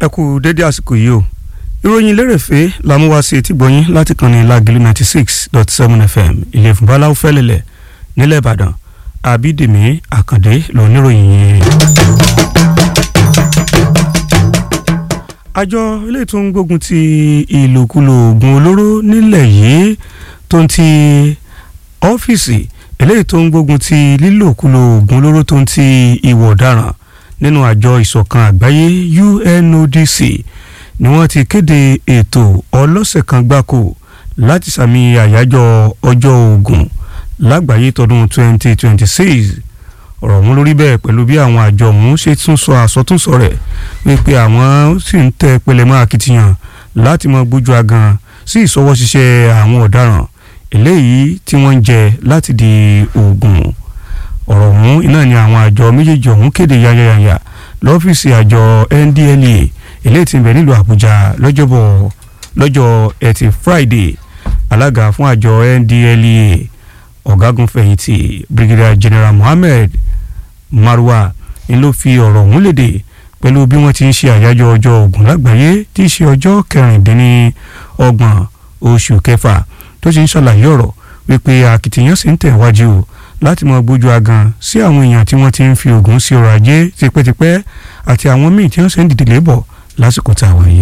ẹ kú dédé àsìkò yìí o ìròyìn lérèfé la mú wá sí etí gbọ̀nyìn láti kàn ní lágìlú ninety six dot seven fm ilé ìfúnbáláwo fẹ́lẹ̀lẹ̀ nílẹ̀ ìbàdàn àbídèmí àkàndé lóníròyìn yìí. àjọ ilé tó ń gbógun ti ìlòkulò oògùn olóró nílẹ̀ yìí tó ń ti ọ́fíìsì eléyìí tó ń gbógun ti lílòkulò oògùn olóró tó ń ti ìwà ọ̀daràn nínú àjọ ìṣọ̀kan àgbáyé UNODC ni wọ́n ti kéde ètò ọlọ́sẹ̀ kan gbáko láti sàmì àyájọ́ ọjọ́ oògùn lágbàáyé tọdún 2026 ọ̀rọ̀ ọ̀hún lórí bẹ́ẹ̀ pẹ̀lú bí àwọn àjọ ọ̀hún ṣe tún sọ àsọtúnsọ rẹ̀ wípé àwọn sì ń tẹ pẹlẹmọ akitiyan láti mọ gbójú agan sí ìṣọwọ́ ṣiṣẹ́ àwọn ọ̀daràn eléyìí tí wọ́n ń jẹ láti di oògùn ọ̀rọ̀ ọ̀hún iná ni àwọn àjọ méjèèjì ọ̀hún kéde yányányányá lọ́fíìsì àjọ NDLEA eléyìí tí ń bẹ nílùú Àbújá lọ́jọ́bọ̀ lọ́jọ́ ẹtì Friday alága fún àjọ NDLEA ọ̀gágun fẹ̀yìntì Brigadier General Mohammed Marwa ń ló fi ọ̀rọ̀ ọ̀hún léde pẹ̀lú bí wọ́n ti ń ṣe àyájọ́ ọjọ́ ogun lágbàáyé tí í ṣe ọjọ́ kẹrìndínlọ́gbọ̀n oṣù kẹfà tó ti ń ṣàlàyé ọ̀rọ̀ wípé akitiyan sì ń tẹ̀wájú o láti mọ gbójú agan sí àwọn èèyàn tí wọ́n ti ń fi oògùn sí ọrọ̀ ajé tipẹ́tipẹ́ àti àwọn míì tí wọ́n sì ń dìde lébọ̀ lásìkò tá a wà yìí.